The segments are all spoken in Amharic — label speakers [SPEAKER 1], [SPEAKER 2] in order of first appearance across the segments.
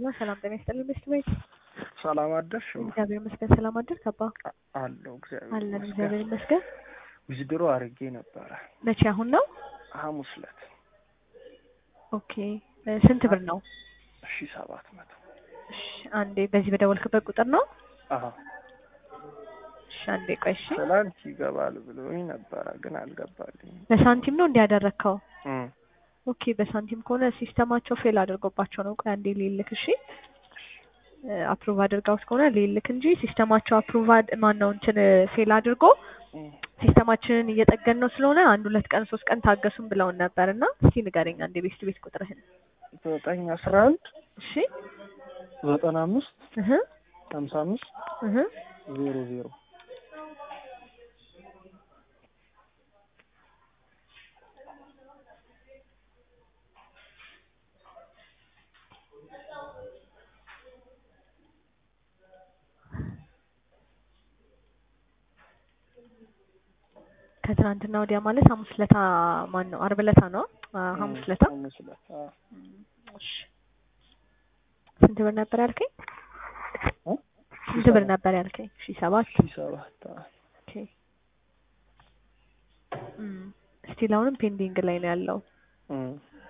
[SPEAKER 1] ሄሎ ሰላም ጤና ይስጥልኝ ሚስት ቤት
[SPEAKER 2] ሰላም አደርሽ?
[SPEAKER 1] እግዚአብሔር ይመስገን። ሰላም አደርክ አባ?
[SPEAKER 2] አለሁ እግዚአብሔር
[SPEAKER 1] አለን
[SPEAKER 2] ይመስገን።
[SPEAKER 1] እግዚአብሔር ይመስገን።
[SPEAKER 2] ዊዝድሮ አድርጌ ነበረ
[SPEAKER 1] መቼ? አሁን ነው?
[SPEAKER 2] ሐሙስ ዕለት
[SPEAKER 1] ኦኬ እ ስንት ብር ነው?
[SPEAKER 2] እሺ ሰባት መቶ
[SPEAKER 1] እሺ አንዴ በዚህ በደወልክበት ቁጥር ነው?
[SPEAKER 2] አዎ
[SPEAKER 1] እሺ አንዴ ቆይ እሺ።
[SPEAKER 2] ትላንት ይገባል ብሎኝ ነበረ ግን አልገባልኝም።
[SPEAKER 1] በሳንቲም ነው እንዲያደረግከው?
[SPEAKER 2] እም፣
[SPEAKER 1] ኦኬ በሳንቲም ከሆነ ሲስተማቸው ፌል አድርጎባቸው ነው። ቆይ አንዴ ሊልክ እሺ። አፕሩቭ አድርጋውት ከሆነ ሊልክ እንጂ ሲስተማቸው አፕሩቭ ማን ነው እንትን ፌል አድርጎ
[SPEAKER 2] እም።
[SPEAKER 1] ሲስተማችንን እየጠገን ነው ስለሆነ አንድ ሁለት ቀን ሶስት ቀን ታገሱን ብለውን ነበር እና እስቲ ንገረኝ አንዴ ቤት ቤት ቁጥርህን
[SPEAKER 2] ዘጠኝ አስራ አንድ
[SPEAKER 1] እሺ
[SPEAKER 2] ዘጠና አምስት
[SPEAKER 1] እህ
[SPEAKER 2] ሀምሳ አምስት
[SPEAKER 1] እህ
[SPEAKER 2] ዜሮ ዜሮ
[SPEAKER 1] ከትናንትና ወዲያ ማለት ሐሙስ ለታ ማን ነው አርብ ለታ ነው አ፣ ሐሙስ ለታ
[SPEAKER 2] ሐሙስ ዕለት አዎ።
[SPEAKER 1] እሺ ስንት ብር ነበር ያልከኝ
[SPEAKER 2] እ?
[SPEAKER 1] ስንት ብር ነበር ያልከኝ ሺህ ሰባት
[SPEAKER 2] ሺህ ሰባት አዎ።
[SPEAKER 1] ኦኬ እም ስቲል አሁንም ፔንዲንግ ላይ ነው ያለው
[SPEAKER 2] እም።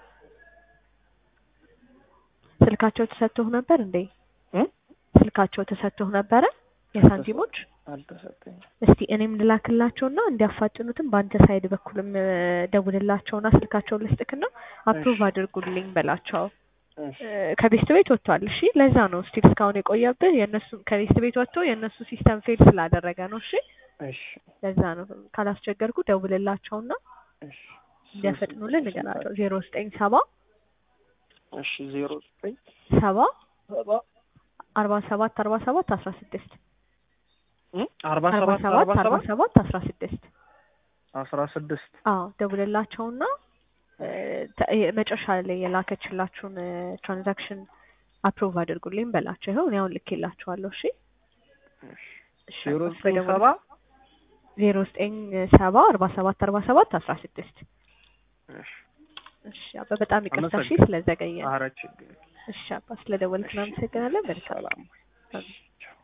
[SPEAKER 1] ስልካቸው ተሰጥቶህ ነበር እንዴ
[SPEAKER 2] እም?
[SPEAKER 1] ስልካቸው ተሰጥቶህ ነበረ የሳንቲሞች
[SPEAKER 2] አልተሰጠኝም።
[SPEAKER 1] እስቲ እኔም ልላክላቸውና እንዲያፋጥኑትም በአንተ ሳይድ በኩልም እ፣ ደውልላቸውና ስልካቸውን ልስጥክና አፕሩቭ
[SPEAKER 2] እሺ።
[SPEAKER 1] አድርጉልኝ በላቸው
[SPEAKER 2] እሺ
[SPEAKER 1] እ፣ ከቤስት ቤት ወጥቷል እሺ ለዛ ነው ስቲል እስካሁን የቆየብህ የእነሱ ከቤስት ቤት ወጥቶ የእነሱ ሲስተም ፌል ስላደረገ ነው እሺ
[SPEAKER 2] እሺ
[SPEAKER 1] ለዛ ነው ካላስቸገርኩ ደውልላቸውና
[SPEAKER 2] እሺ
[SPEAKER 1] እንዲያፈጥኑልን ንገራቸው ዜሮ ዘጠኝ ሰባ
[SPEAKER 2] እሺ ዜሮ ዘጠኝ
[SPEAKER 1] ሰባ
[SPEAKER 2] ሰባ
[SPEAKER 1] አርባ ሰባት አርባ ሰባት አስራ ስድስት
[SPEAKER 2] እም? አርባ
[SPEAKER 1] አርባ
[SPEAKER 2] ሰባት
[SPEAKER 1] ሰባት
[SPEAKER 2] አርባ
[SPEAKER 1] አርባ
[SPEAKER 2] ሰባት
[SPEAKER 1] ሰባት አስራ ስድስት
[SPEAKER 2] አስራ ስድስት
[SPEAKER 1] አዎ ደውልላቸውና እ፣ ተ- ይሄ መጨረሻ ላይ የላከችላችሁን ትራንዛክሽን አፕሩቭ አድርጉልኝ በላቸው። ይኸው እኔ አሁን ልኬላችኋለሁ። እሺ እሺ፣
[SPEAKER 2] ዜሮ
[SPEAKER 1] አባ፣
[SPEAKER 2] ዘጠኝ
[SPEAKER 1] በደውል-
[SPEAKER 2] ሰባ
[SPEAKER 1] ዜሮ ዘጠኝ ሰባ አርባ ሰባት አርባ ሰባት አስራ ስድስት
[SPEAKER 2] እሺ
[SPEAKER 1] እሺ አባ በጣም ይቅርታ እሺ
[SPEAKER 2] አመሰግናለሁ።
[SPEAKER 1] ስለዘገየ
[SPEAKER 2] ኧረ ችግር የለም።
[SPEAKER 1] እሺ አባ ስለደወልክ እናመሰግናለን። መልካም
[SPEAKER 2] ሰላም
[SPEAKER 1] አሜን።